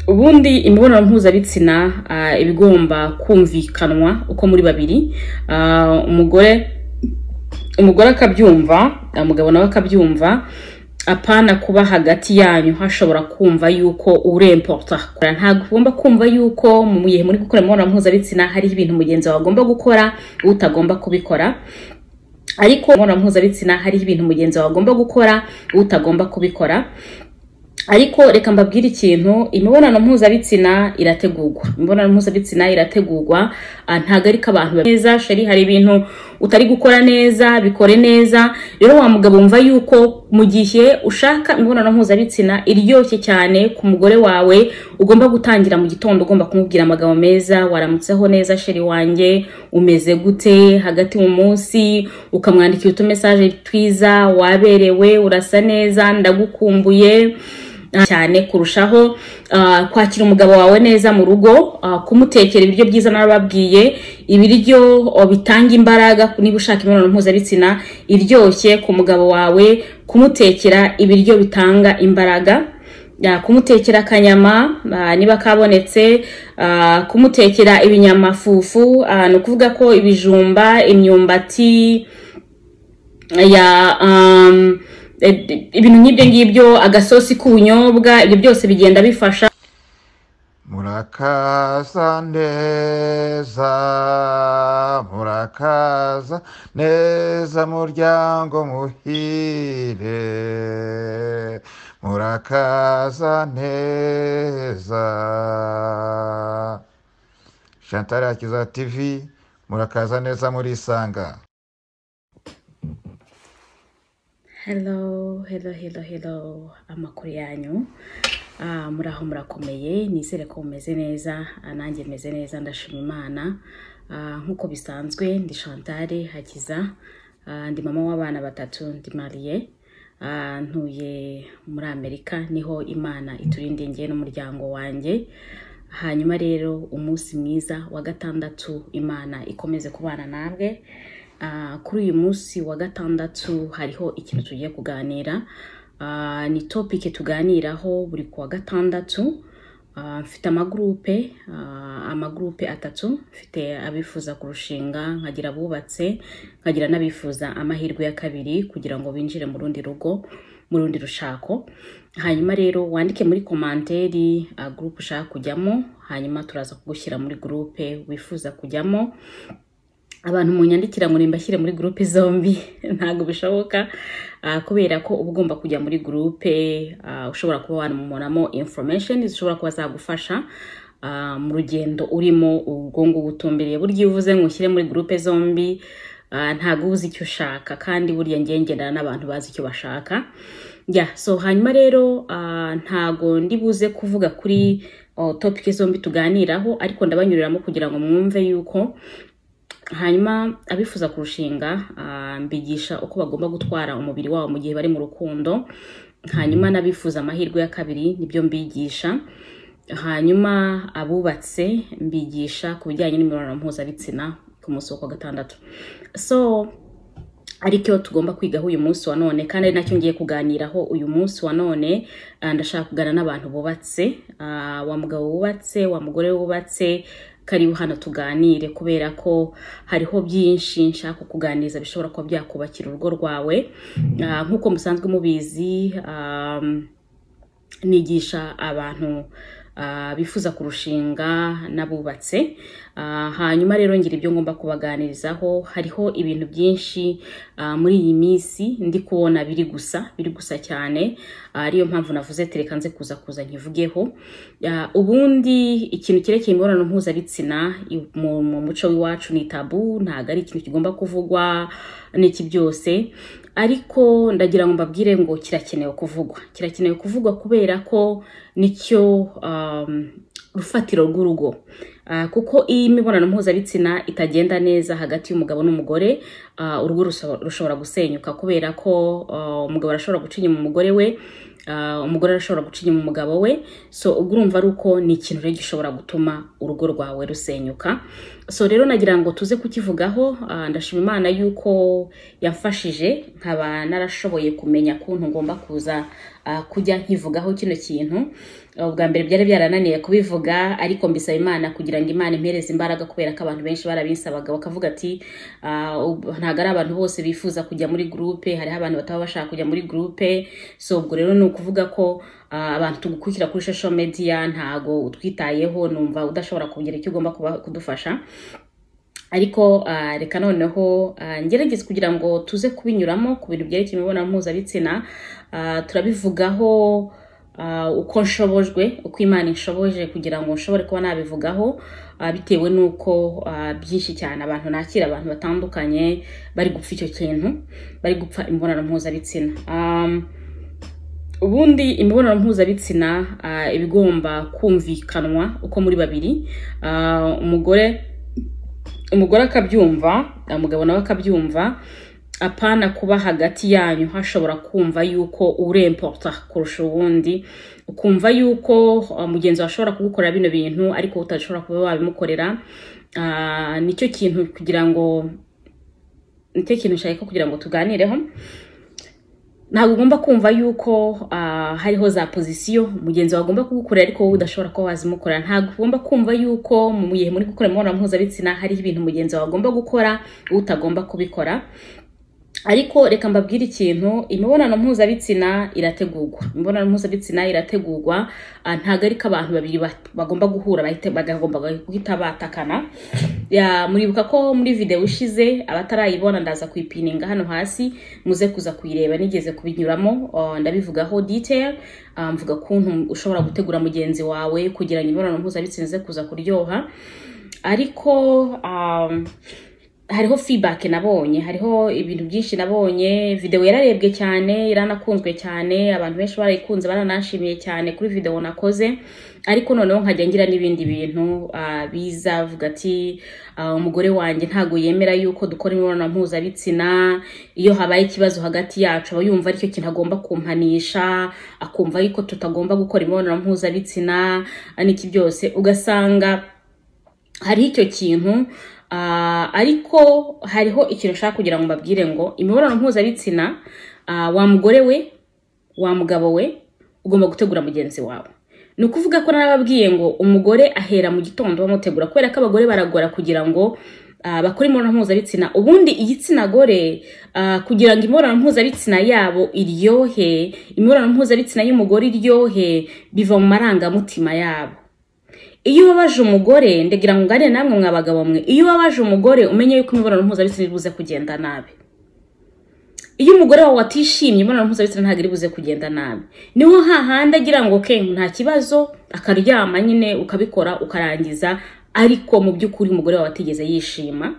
ubundi imibonano mpuzabitsina ah, iba igomba kumvikanwa uko muri babiri Ah, umugore umugore akabyumva umugabo nawe akabyumva apana kuba hagati yanyu hashobora kumva yuko uremporta ntagomba kumva yuko mu gihe muri gukora imibonano mpuzabitsina hariho ibintu mugenzi wawe agomba gukora utagomba kubikora ariko mu mibonano mpuzabitsina hariho ibintu mugenzi wawe agomba gukora utagomba kubikora ariko reka mbabwire ikintu imibonano mpuzabitsina irategurwa imibonano mpuzabitsina irategurwa ah, ntabwo ari ko abantu ba- neza sheri hari ibintu utari gukora neza bikore neza rero wa mugabo wumva yuko mu gihe ushaka imibonano mpuzabitsina iryoshye cyane ku mugore wawe ugomba gutangira mu gitondo ugomba kumubwira amagambo meza waramutseho neza sheri wanjye umeze gute hagati mu munsi ukamwandikira utumesaje twiza waberewe urasa neza ndagukumbuye cyane kurushaho ah, kwakira umugabo wawe neza mu rugo ah, kumutekera ibiryo byiza narababwiye ibiryo oh, bitanga imbaraga niba ushaka imibonano mpuzabitsina iryoshye ku mugabo wawe kumutekera ibiryo bitanga imbaraga ah, kumutekera akanyama ah, niba kabonetse ah, kumutekera ibinyamafufu ah, ni ukuvuga ko ibijumba imyumbati ya um, e- ibintu nk'ibyo ngibyo agasosi k'ubunyobwa ibyo byose bigenda bifasha Murakaza neza, murakaza neza muryango muhire, murakaza neza. Chantal Akiza TV, murakaza neza murisanga. hello hello hello hello amakuru yanyu Ah, muraho murakomeye nizere ko mumeze neza Ah, nanjye meze neza ndashima imana Ah, nk'uko bisanzwe ndi chantal hakiza Ah, ndi mama w'abana batatu ndi mariye Ah, ntuye muri amerika niho imana iturindiye njye n'umuryango wanjye hanyuma rero umunsi mwiza wa gatandatu imana ikomeze kubana namwe Ah, kuri uyu munsi wa gatandatu hariho ikintu tugiye kuganira Ah, ni topike tuganiraho buri kuwa gatandatu Ah, mfite amagurupe ah, amagurupe atatu mfite abifuza kurushinga nkagira abubatse nkagira n'abifuza amahirwe ya kabiri kugira ngo binjire mu rundi rugo mu rundi rushako hanyuma rero wandike muri komanteri ah, gurupe ushaka kujyamo hanyuma turaza kugushyira muri gurupe wifuza kujyamo abantu munyandikira ngo nimbashyire muri gurupe zombi ntabwo bishoboka ah, kubera ko uba ugomba kujya muri gurupe ah, ushobora kuba wanamubonamo information zishobora kuba zagufasha ah, mu rugendo urimo ubwo ngo ubutumbiriye burya iyo uvuze ngo ushyire muri gurupe zombi ah, ntabwo uba uzi icyo ushaka kandi burya ngewe ngendana n'abantu bazi icyo bashaka ya so hanyuma rero ah, ntago ndi buze kuvuga kuri oh, topic zombi tuganiraho ariko ndabanyuriramo kugira ngo mwumve yuko hanyuma abifuza kurushinga ah, mbigisha uko bagomba gutwara umubiri wabo mu gihe bari mu rukundo hanyuma n'abifuza amahirwe ya kabiri nibyo mbigisha hanyuma abubatse mbigisha ku bijyanye n'imibonano mpuzabitsina ku munsi wo kuwa gatandatu so aricyo tugomba kwigaho uyu munsi wa none kandi ari nacyo ngiye kuganiraho uyu munsi wa none Ah, ndashaka kuganira n'abantu bubatse Ah, wa mugabo wubatse wa mugore wubatse karibu hano tuganire kubera ko hariho byinshi nshaka kukuganiriza bishobora kuba byakubakira urugo rwawe Ah, nk'uko musanzwe mubizi ah, nigisha abantu ah, bifuza kurushinga n'abubatse Ah, hanyuma rero ngira ibyo ngomba kubaganirizaho hariho ibintu byinshi ah, muri iyi minsi ndi kubona biri gusa biri gusa cyane Ah, ariyo mpamvu navuze tereka nze kuza kuza nkivugeho Ah, ubundi ikintu cyerekeye imibonano mpuzabitsina i- mu mu muco w'iwacu ni tabu ntabwo ari ikintu kigomba kuvugwa n'iki byose ariko ndagira ngo mbabwire ngo kirakenewe kuvugwa kirakenewe kuvugwa kubera ko nicyo um, rufatiro rw'urugo Ah, kuko iyo imibonano mpuzabitsina itagenda neza hagati y'umugabo n'umugore ah, urugo ruso- rushobora gusenyuka kubera ko ah, umugabo arashobora guca inyuma umugore we ah, umugore arashobora guca inyuma umugabo we so ubwo urumva ari uko ni ikintu rero gishobora gutuma urugo rwawe rusenyuka so rero nagira ngo tuze kukivugaho ah, ndashima imana yuko yamfashije nkaba narashoboye kumenya kuntu ngomba kuza ah, kujya nkivugaho kino kintu ubwa mbere byari byarananiye kubivuga ariko mbisaba imana kugira ngo imana impereze imbaraga kubera ko abantu benshi barabinsabaga bakavuga ati ah, ub- ntabwo ari abantu bose bifuza kujya muri gurupe hariho abantu bataba bashaka kujya muri gurupe so ubwo rero ni ukuvuga ko ah, abantu tugukurikira kuri social media ntago utwitayeho numva udashobora kugira icyo ugomba kuba kudufasha ariko ah, reka noneho ah, ngerageze kugira ngo tuze kubinyuramo ku bintu byerekeye imibonano mpuzabitsina Ah, turabivugaho ah, uko nshobojwe uko imana inshoboje kugira ngo nshobore kuba nabivugaho ah, bitewe n'uko ah, byinshi cyane abantu nakira abantu batandukanye bari gupfa icyo kintu bari gupfa imibonano mpuzabitsina um, ubundi imibonano mpuzabitsina ah, iba igomba kumvikanwa uko muri babiri Ah, umugore umugore akabyumva umugabo nawe akabyumva apana kuba hagati yanyu hashobora kumva yuko uremporta kurusha uwundi ukumva yuko ah, mugenzi wawe ashobora kugukorera bino bintu ariko utashobora kuba wabimukorera Ah, nicyo kintu kugira ngo nicyo kintu nshaka kugira ngo tuganireho ntabwo ugomba kumva yuko ah, hariho za pozisiyo mugenzi wawe agomba kugukorera ariko wowe udashobora kuba wazimukorera ntabwo ugomba kumva yuko mu gihe muri gukora imibonano mpuzabitsina hariho ibintu mugenzi wawe agomba gukora wowe utagomba kubikora ariko reka mbabwire ikintu imibonano mpuzabitsina irategurwa imibonano mpuzabitsina irategurwa ah, ntabwo ariko abantu babiri ba- bagomba guhura bahite- bagomba guhita batakana Ya, muribuka ko muri videwo ishize abatarayibona ndaza kuyipininga hano hasi muze kuza kuyireba nigeze kubinyuramo ah, ndabivugaho detail ah, mvuga kuntu ushobora gutegura mugenzi wawe kugira ngo imibonano mpuzabitsina ize kuza kuryoha ariko um, hariho feedback nabonye hariho ibintu byinshi nabonye video yararebwe cyane iranakunzwe cyane abantu benshi barayikunze baranashimiye cyane kuri video nakoze ariko noneho nkajya ngira n'ibindi bintu ah, biza avuga ati ah, umugore wanjye ntago yemera yuko dukora imibonano mpuzabitsina iyo habaye ikibazo hagati yacu aba yumva aricyo kintu agomba kumpanisha akumva yuko tutagomba gukora imibonano mpuzabitsina n'iki byose ugasanga hari icyo kintu ah, ariko hariho ikintu nshaka kugira ngo mbabwire ngo imibonano mpuzabitsina ah, wa mugore we wa mugabo we ugomba gutegura mugenzi wawe ni ukuvuga ko narababwiye ngo umugore ahera mu gitondo bamutegura kubera ko abagore baragora kugira ngo ah, bakore imibonano mpuzabitsina ubundi igitsina gore ah, kugira ngo imibonano mpuzabitsina yabo iryohe imibonano mpuzabitsina y'umugore iryohe biva mu marangamutima yabo iyo ubabaje umugore ndagira ngo nganire namwe mwa bagabo mwe iyo ubabaje umugore umenye yuko imibonano mpuzabitsina iri buze kugenda nabi iyo umugore wawe atishimye imibonano mpuzabitsina ntabwo iri buze kugenda nabi niho hahandi agira ngo ke nta kibazo akaryama nyine ukabikora ukarangiza ariko mu by'ukuri umugore wawe atigeze yishima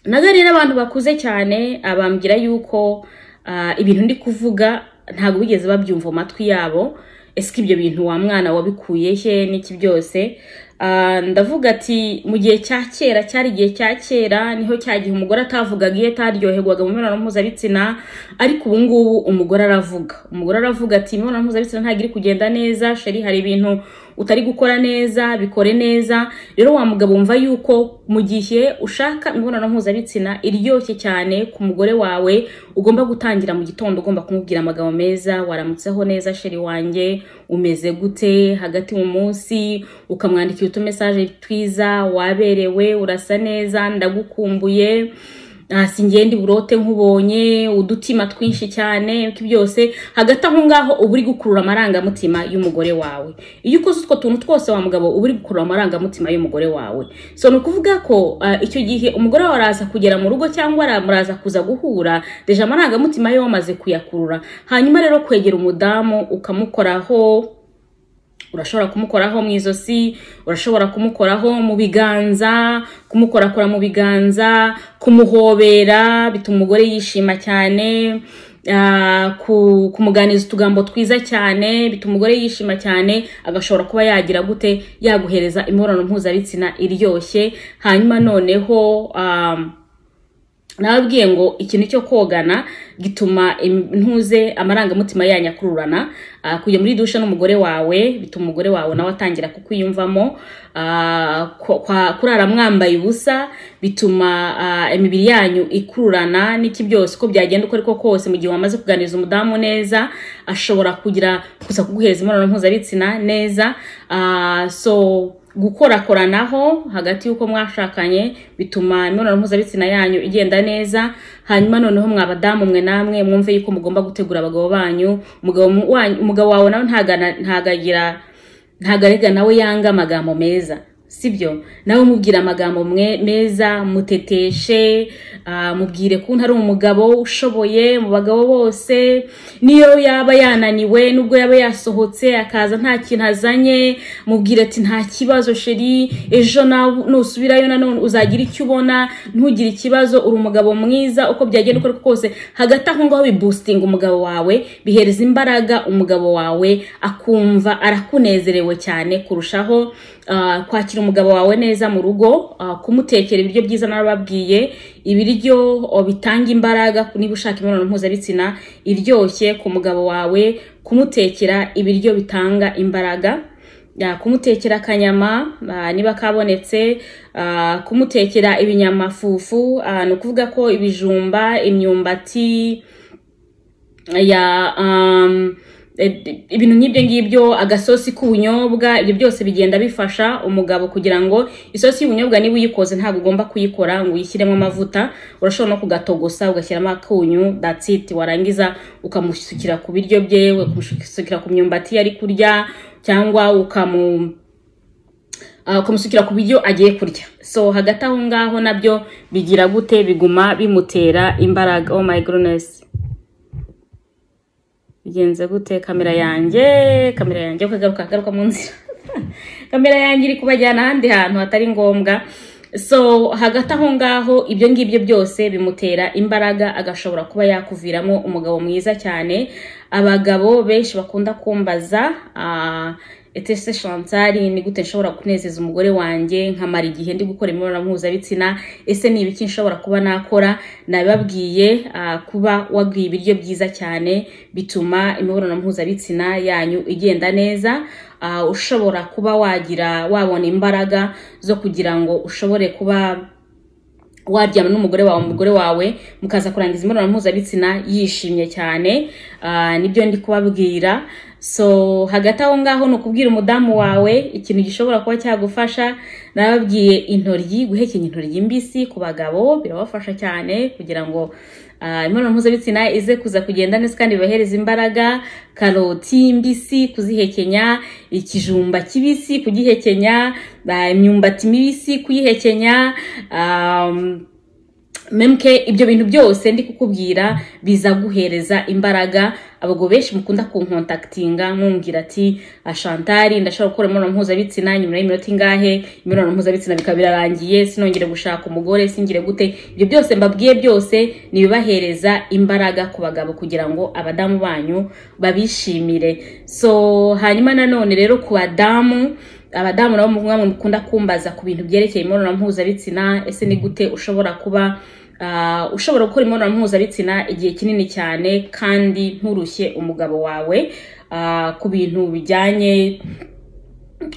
naga rero abantu bakuze cyane abambwira yuko ah, ibintu ndi kuvuga ntabwo bigeze babyumva mu matwi yabo ese ko ibyo bintu wa mwana wabikuye he n'iki byose Ah, ndavuga ati mu gihe cya kera cyari igihe cya kera niho cya gihe umugore atavugaga iyo ataryoherwaga mu mibonano mpuzabitsina ariko ubu ngubu umugore aravuga umugore aravuga ati imibonano mpuzabitsina ntabwo iri kugenda neza sheri hari ibintu utari gukora neza bikore neza rero wa mugabo wumva yuko mu gihe ushaka imibonano mpuzabitsina iryoshye cyane ku mugore wawe ugomba gutangira mu gitondo ugomba kumubwira amagambo meza waramutseho neza sheri wanjye umeze gute hagati mu munsi ukamwandikira utumesaje twiza waberewe urasa neza ndagukumbuye Ah, si ngende uburote nkubonye udutima twinshi cyane ibyo byose hagati aho ngaho uba uri gukurura amarangamutima y'umugore wawe iyo ukoze utwo tuntu twose wa mugabo uba uri gukurura amarangamutima y'umugore wawe so ni ukuvuga ko ah, icyo gihe umugore wawe araza kugera mu rugo cyangwa ara- muraza kuza guhura deja amarangamutima ye wamaze kuyakurura hanyuma rero kwegera umudamu ukamukoraho urashobora kumukoraho mu izosi urashobora kumukoraho mu biganza kumukorakora mu biganza kumuhobera bituma umugore yishima cyane ah, ku- kumuganiza utugambo twiza cyane bituma umugore yishima cyane agashobora kuba yagira gute yaguhereza imibonano mpuzabitsina iryoshye hanyuma noneho um, nababwiye ngo ikintu cyo kogana gituma intuze amarangamutima yanyu akururana Ah, kujya muri dushe n'umugore wawe bituma umugore wawe nawe atangira kukwiyumvamo Ah, kwa- kwa- kurara mwambaye ubusa bituma ah, imibiri yanyu ikururana n'iki byose uko byagenda uko ariko kose mu gihe wamaze kuganiriza umudamu neza ashobora kugira gusa kuguhereza imibonano mpuzabitsina neza Ah, so gukorakoranaho hagati y'uko mwashakanye bituma imibonano mpuzabitsina yanyu igenda neza hanyuma noneho mwabadamu mwe namwe mwumve yuko mugomba gutegura abagabo banyu umugabo mu- wanyu- umugabo wawe nawe ntagana- ntagagira ntabwo arega nawe yanga amagambo meza sibyo nawe umubwira amagambo mwe- meza muteteshe ah, mubwire ko ari umugabo ushoboye mu bagabo bose niyo yaba yananiwe nubwo yaba yasohotse akaza nta kintu azanye mubwire ati nta kibazo sheri ejo nawe nusubirayo nanone uzagira icyo ubona ntugire ikibazo uri umugabo mwiza uko byagenda uko ari ko kose hagati aho ngaho bibustinga umugabo wawe bihereza imbaraga umugabo wawe akumva arakunezerewe cyane kurushaho ah, kwakira umugabo wawe neza mu rugo ah, kumutekera ibiryo byiza narababwiye ibiryo oh, bitanga imbaraga niba ushaka imibonano mpuzabitsina iryoshye ku mugabo wawe kumutekera ibiryo bitanga imbaraga ya kumutekera akanyama ah, niba kabonetse ah, kumutekera ibinyamafufu ah, ni ukuvuga ko ibijumba imyumbati ya um, e- ibintu nk'ibyo ngibyo agasosi k'ubunyobwa ibyo byose bigenda bifasha umugabo kugira ngo isosi y'ubunyobwa niba uyikoze ntabwo ugomba kuyikora ngo uyishyiremo amavuta urashobora no kugatogosa ugashyiramo akunyu that's it warangiza ukamusukira ku biryo bye ukamusukira ku myumbati yari kurya cyangwa ukamu ah, ukamusukira ku biryo agiye kurya so hagati aho ngaho nabyo bigira gute biguma bimutera imbaraga oh my goodness bigenze gute kamera yanjye kamera yanjye ko igaruka agaruka mu nzira kamera yanjye iri kubajyana ahandi hantu hatari ngombwa so hagati aho ngaho ibyo ngibyo byose bimutera imbaraga agashobora kuba yakuviramo umugabo mwiza cyane abagabo benshi bakunda kumbaza ah, etese shantari ni gute nshobora kunezeza umugore wanjye nkamara igihe ndi gukora imibonano mpuzabitsina ese ni ibiki nshobora kuba nakora nabibabwiye ah, kuba wagwiye ibiryo byiza cyane bituma imibonano mpuzabitsina yanyu igenda neza Ah, ushobora kuba wagira wabona imbaraga zo kugira ngo ushobore kuba waryama n'umugore wawe umugore wawe mukaza kurangiza imibonano mpuzabitsina yishimye cyane Ah, nibyo ndi kubabwira so hagati aho ngaho ni ukubwira umudamu wawe ikintu gishobora kuba cyagufasha nababwiye intoryi guhekenya intoryi mbisi ku bagabo birabafasha cyane kugira ngo ah, imibonano mpuzabitsina ize kuza kugenda neza kandi bibahereza imbaraga karoti mbisi kuzihekenya ikijumba kibisi kugihekenya ah, imyumbati mibisi kuyihekenya um, memke ibyo bintu byose ndi kukubwira biza guhereza imbaraga abagabo benshi mukunda kunkontaktinga mwumvira ati ashantari ndashobora gukora imibonano mpuzabitsina nyuma y'iminota ingahe imibonano mpuzabitsina bikaba birarangiye sinongere gushaka umugore singire gute ibyo byose mbabwiye byose ni ibibahereza imbaraga ku bagabo kugira ngo abadamu banyu babishimire so hanyuma nanone rero ku badamu abadamu nabo mwe mukunda kumbaza ku bintu byerekeye imibonano mpuzabitsina ese ni gute ushobora kuba ah, ushobora gukora imibonano mpuzabitsina igihe kinini cyane kandi nturushye umugabo wawe ah, ku bintu bijyanye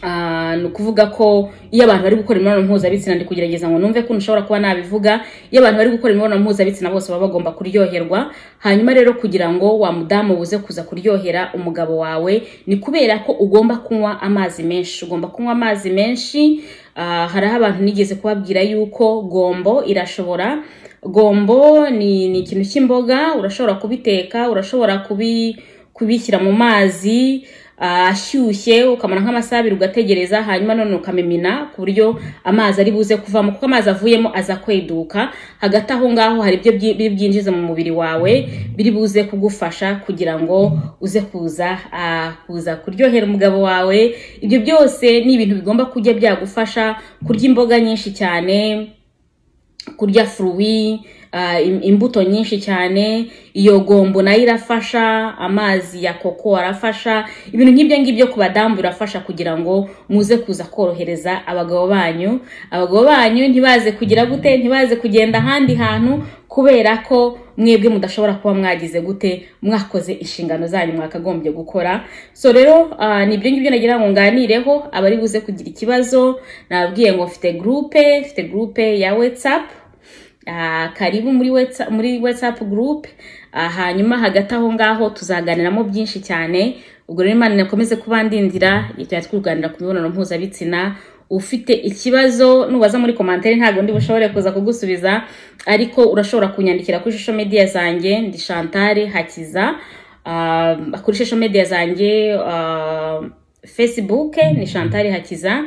Ah, ni ukuvuga ko iyo abantu bari gukora imibonano mpuzabitsina ndi kugerageza ngo numve ko nshobora kuba nabivuga iyo abantu bari gukora imibonano mpuzabitsina bose baba bagomba kuryoherwa hanyuma rero kugira ngo wa mudamu buze kuza kuryohera umugabo wawe ni kubera ko ugomba kunywa amazi menshi ugomba kunywa amazi menshi ah, hariho abantu nigeze kubabwira yuko gombo irashobora gombo ni, ni ikintu cy'imboga urashobora kubiteka urashobora kubi kubishyira mu mazi ah, ashyushye ukamara nk'amasaha abiri ugategereza hanyuma none ukamimina ku buryo amazi ari buze kuvamo kuko amazi avuyemo aza kweduka hagati aho ngaho hari ibyo byi- biri byinjiza mu mubiri wawe biri buze kugufasha kugira ngo uze kuza ah, kuza kuryohera umugabo wawe ibyo byose ni ibintu bigomba kujya byagufasha kurya imboga nyinshi cyane kurya furuwi ah, im- imbuto nyinshi cyane iyo gombo nayo irafasha amazi ya koko arafasha ibintu nk'ibyo ngibyo ku badamu birafasha kugira ngo muze kuza korohereza abagabo banyu abagabo banyu ntibaze kugira gute ntibaze kugenda ahandi hantu kubera ko mwebwe mudashobora kuba mwagize gute mwakoze inshingano zanyu mwakagombye gukora so rero ah, ni ibyo ngibyo nagira ngo nganireho abari buze kugira ikibazo nababwiye ngo mfite gurupe mfite gurupe ya whatsapp Ah, karibu muri WhatsApp, muri WhatsApp group Ah, hanyuma hagati aho ngaho tuzaganiramo byinshi cyane ubwo rero imana inakomeze kubandindira tujya twuganira ku mibonano mpuzabitsina ufite ikibazo nubaza muri komantere ntabwo ndi bushobore kuza kugusubiza ariko urashobora kunyandikira kuri social media zanjye ndi Chantal Hakiza Ah, kuri social media zanjye ah, Facebook ni Chantal Hakiza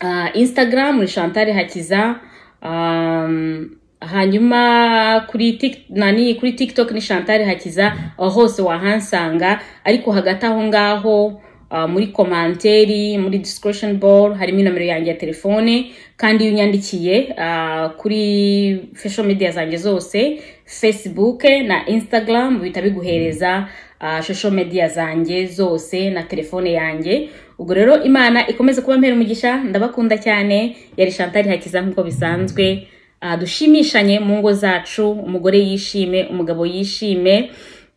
Ah, instagram ni chantal hakiza um, hanyuma kuri tik, nani kuri tiktok ni chantal hakiza aho hose wahansanga ariko hagati aho ngaho ah, muri komanteri muri discussion ball harimo inomero yanjye ya telefone kandi iyo unyandikiye ah, kuri social media zanjye zose facebook na instagram bihita biguhereza ah, social media zanjye zose na telefone yanjye ubwo rero imana ikomeze kuba mpera umugisha ndabakunda cyane yari shantari hakiza nk'uko bisanzwe Ah, dushimishanye mu ngo zacu umugore yishime umugabo yishime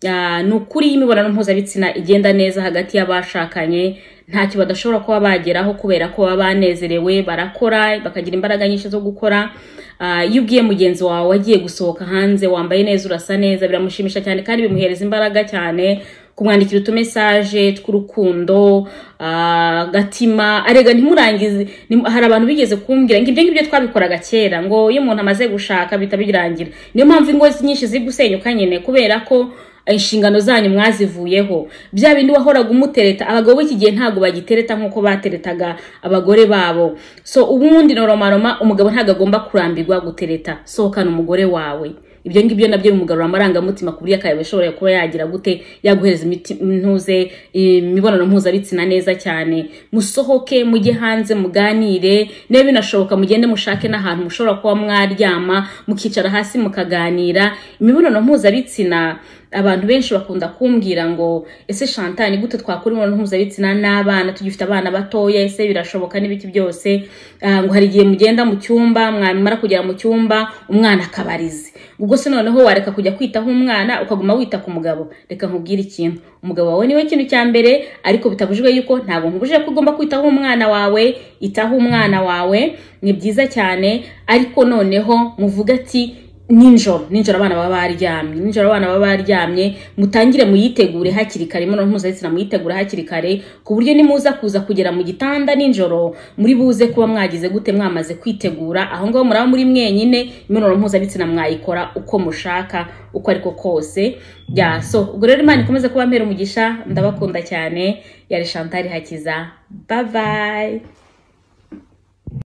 Ah, ni ukuri imibonano mpuzabitsina igenda neza hagati y'abashakanye ntacyo badashobora kuba bageraho kubera ko baba banezerewe barakora bakagira imbaraga nyinshi zo gukora Ah, iyo ubwiye mugenzi wawe wagiye gusohoka hanze wambaye neza urasa neza biramushimisha cyane kandi bimuhereza imbaraga cyane kumwandikira utumesaje tw'urukundo ah, agatima arega ntimurangize ntim- hari abantu bigeze kumbwira ngo ibyo ngibyo twabikoraga kera ngo iyo umuntu amaze gushaka bihita birangira niyo mpamvu ingo nyinshi ziri gusenyuka nyine kubera ko inshingano zanyu mwazivuyeho bya bindi wahoraga umutereta abagabo b'iki gihe ntabwo bagitereta nk'uko bateretaga abagore babo so ubundi noromaroma umugabo ntabwo agomba kurambirwa gutereta sohokana umugore wawe ibyo ngibyo nabyo bimugarura amarangamutima ku buryo akayawe ashobora kuba yagira gute yaguhereza imiti- intuze imibonano mpuzabitsina neza cyane musohoke mujye hanze muganire niba binashoboka mugende mushake n'ahantu mushobora kuba mwaryama mukicara hasi mukaganira imibonano mpuzabitsina abantu benshi bakunda kumbwira ngo ese shanta ni gute twakora imibonano mpuzabitsina n'abana tugifite abana batoya ese birashoboka n'ibiki byose Ah, ngo hari igihe mugenda mu cyumba mwamara kugera mu cyumba umwana akabarize ubwo se noneho wareka kujya kwitaho umwana ukaguma wita ku mugabo reka nkubwire ikintu umugabo wawe niwe kintu cya mbere ariko bitabujijwe yuko ntabwo nkubujije ko ugomba kwitaho umwana wawe itaho umwana wawe ni byiza cyane ariko noneho muvuga ati ninjoro ninjoro abana baba baryamye ninjoro abana baba baryamye mutangire muyitegure hakiri kare imibonano mpuzabitsina muyitegure hakiri kare ku buryo nimuza kuza kugera mu gitanda ninjoro muri buze kuba mwagize gute mwamaze kwitegura aho ngaho muraba muri mwenyine imibonano mpuzabitsina mwayikora uko mushaka uko ariko kose ya so ubwo rero imana ikomeze kuba mpera umugisha ndabakunda cyane yari shantari hakiza babayi